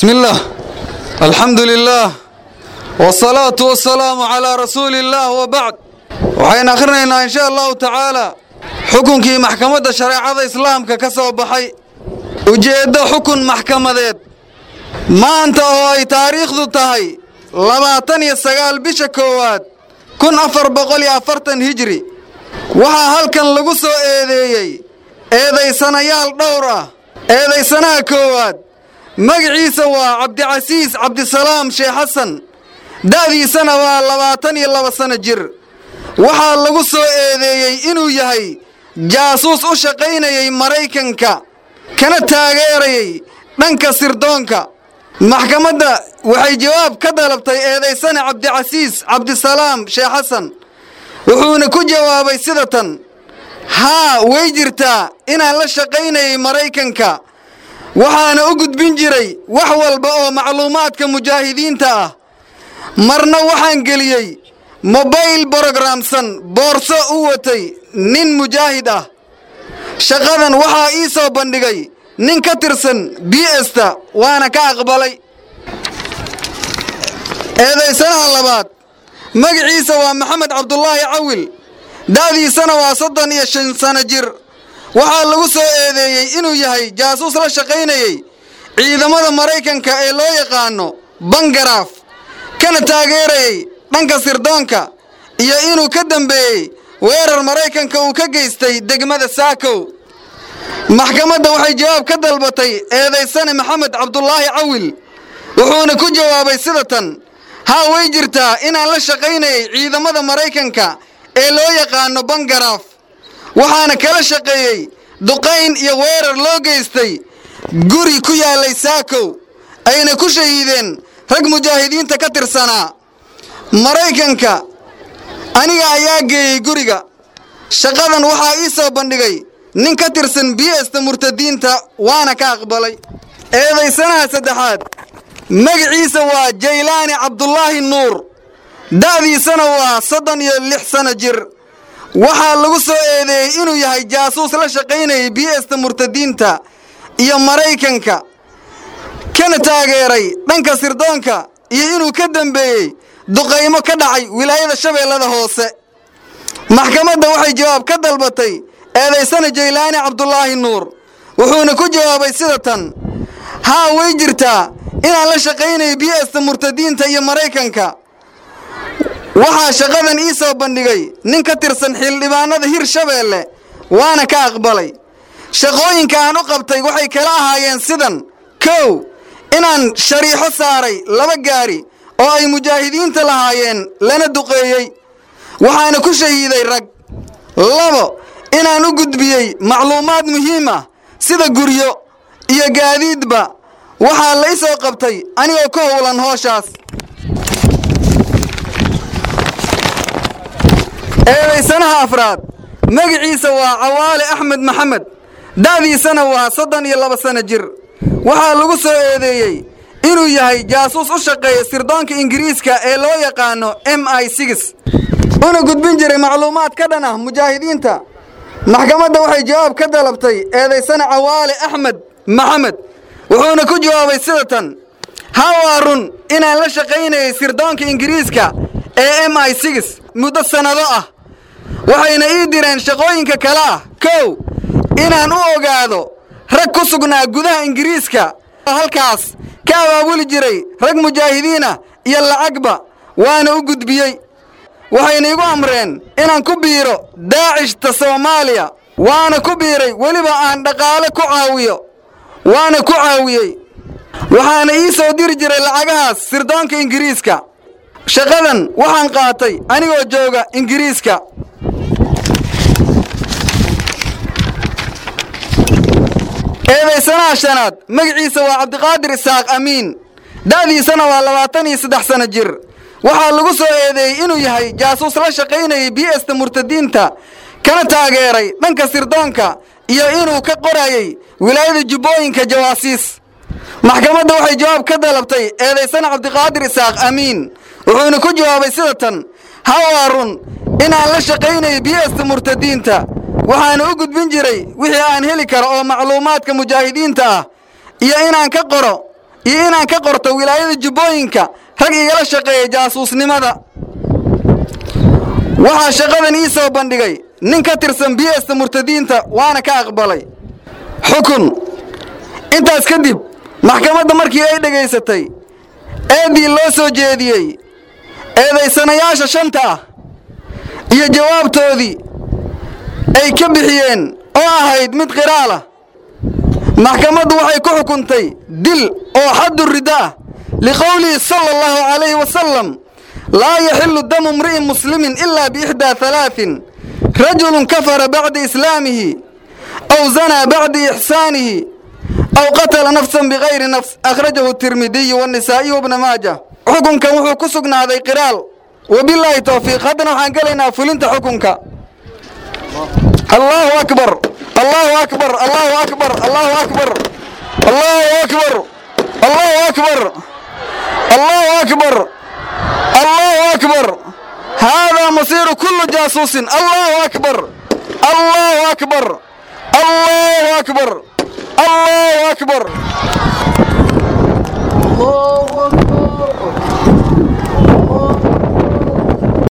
بسم الله الحمد لله والصلاة والسلام على رسول الله وبعد waxaynu akhrinaynaa in sha allahu tacaala xukunkii maxkamadda shareecada islaamka ka soo baxay ujeeddo xukun maxkamadeed maanta oo ay taariikhdu tahay labaatan iyo sagaal bisha koowaad kun afar boqol iyo afartan hijri waxaa halkan lagu soo eedeeyey eedaysanayaal dhowr ah eedaysanaha koowaad magaciisa waa cabdicasiis cabdisalaam sheekh xasan da'diisana waa labaatan iyo laba sanno jir waxaa lagu soo eedeeyey inuu yahay jaasuus u shaqaynayay maraykanka kana taageerayay dhanka sirdoonka maxkamadda waxay jawaab ka dalabtay eedaysane cabdicasiis cabdisalaam sheekh xasan wuxuuna ku jawaabay sida tan haa way jirtaa inaan la shaqaynayay maraykanka waxaana u gudbin jiray wax walba oo macluumaadka mujaahidiinta ah marna waxaan geliyey mobayl borogramsan boorso u watay nin mujaahid ah shaqadan waxaa ii soo bandhigay nin ka tirsan b esta waana ka aqbalay eedaysanaha labaad magaciisa waa maxamed cabdulaahi cawil da'diisana waa soddon iyo shan sano jir waxaa lagu soo eedeeyey inuu yahay jaasuus la shaqaynayey ciidamada maraykanka ee loo yaqaano bangaraaf kana taageerayey dhanka sirdoonka iyo inuu ka dambeeyey weerar maraykanka uu ka geystay degmada saakow maxkamadda waxay jawaab ka dalbatay eedaysane maxamed cabdulaahi cawil wuxuuna ku jawaabay sida tan haa way jirtaa inaan la shaqaynayay ciidamada maraykanka ee loo yaqaano bangaraaf waxaana kala shaqeeyey duqayn iyo weerar loo geystay guri ku yaallay saakow ayna ku shahiideen rag mujaahidiinta ka tirsanaa maraykanka aniga ayaa geeyey guriga shaqadan waxaa ii soo bandhigay nin ka tirsan biyesta murtadiinta waana ka aqbalay eedaysanaha saddexaad magaciisa waa jaylaani cabdulaahi nuur da'diisana waa soddon iyo lix sanno jir waxaa lagu soo eedeeyey inuu yahay jaasuus la shaqaynayay biyesta murtadiinta iyo maraykanka kana taageeray dhanka sirdoonka iyo inuu ka dambeeyey duqaymo ka dhacay wilaayada shabeellada hoose maxkamadda waxay jawaab ka dalbatay eedaysana jaylaani cabdulaahi nuur wuxuuna ku jawaabay sida tan haa way jirtaa inaan la shaqaynayay biyesta murtadiinta iyo maraykanka waxaa shaqadan ii soo bandhigay nin ka tirsan xildhibaanada hir shabeelle waana ka aqbalay shaqooyinka aan u qabtay waxay kala ahaayeen sidan kow inaan shariixo saaray laba gaari oo ay mujaahidiinta lahaayeen lana duqeeyey waxaana ku shahiiday rag labo inaan u gudbiyey macluumaad muhiim ah sida guryo iyo gaadiidba waxaa la i soo qabtay anigoo ka howlan hooshaas eedaysanaha afraad magaciisa waa cawaale axmed maxamed da'diisana waa soddon iyo laba sanno jir waxaa lagu soo eedeeyey inuu yahay jaasuus u shaqeeya sirdoonka ingiriiska ee loo yaqaano m i six una gudbin jiray macluumaad ka dhan ah mujaahidiinta maxkamadda waxay jawaab ka dalabtay eedaysana cawaale axmed maxamed wuxuuna ku jawaabay sida tan haa waa run inaan la shaqaynayay sirdoonka ingiriiska ee m i six muddo sannado ah waxayna ii direen shaqooyinka kale ah kow inaan u ogaado rag ku sugnaa gudaha ingiriiska halkaas ka abaabuli jiray rag mujaahidiinah iyo lacagba waana u gudbiyey waxayna igu amreen inaan ku biiro daacishta soomaaliya waana ku biiray weliba aan dhaqaale ku caawiyo waana ku caawiyey waxaana ii soo diri jiray lacagahaas sirdoonka ingiriiska shaqadan waxaan qaatay anigoo jooga ingiriiska eedaysanaha shanaad magaciisa waa cabdiqaadir isaaq amiin da'diisana waa labaatan iyo saddex sanno jir waxaa lagu soo eedeeyey inuu yahay jaasuus la shaqaynayay biyesta murtadiinta kana taageeray dhanka sirdoonka iyo inuu ka qorayay wilaayada jubbooyinka jawaasiis maxkamadda waxay jawaab ka dalabtay eedaysana cabdiqaadir isaaq amiin wuxuuna ku jawaabay sida tan ha waa run inaan la shaqaynayay biyesta murtadiinta waxaana u gudbin jiray wixii aan heli karo oo macluumaadka mujaahidiinta ah iyo inaan ka qoro iyo inaan ka qorto wilaayada jubbooyinka rag igala shaqeeya jaasuusnimada waxaa shaqadan ii soo bandhigay nin ka tirsan biyesta murtadiinta waana ka aqbalay xukun intaas kadib maxkamadda markii ay dhegaysatay eeddii loo soo jeediyey eedaysanayaasha shanta ah iyo jawaabtoodii ay ka bixiyeen oo ahayd mid qiraalah maxkamaddu waxay ku xukuntay dil oo xaddu ridda ah liqowlihi sala allahu calayhi wasalam laa yaxilu damu imri'in muslimin ilaa biixdaa halaatin rajulun kafara bacda islaamihi aw zanaa bacda ixsaanihi aw qatala nafsan bikayri nafs akhrajahu tirmidiyu wanisaa'iyu wabna maaja xukunkan wuxuu ku sugnaaday qiraal wabilaahi towfiiq haddana waxaan gelaynaa fulinta xukunka allahu akbar allahu akbar allahu akbar allahu akbar allahu akbar allahu akbar allahu akbar allahu akbar haadaa masiiru kullu jaasuusin allahu akbar allahu akbar allahu akbar allahu akbar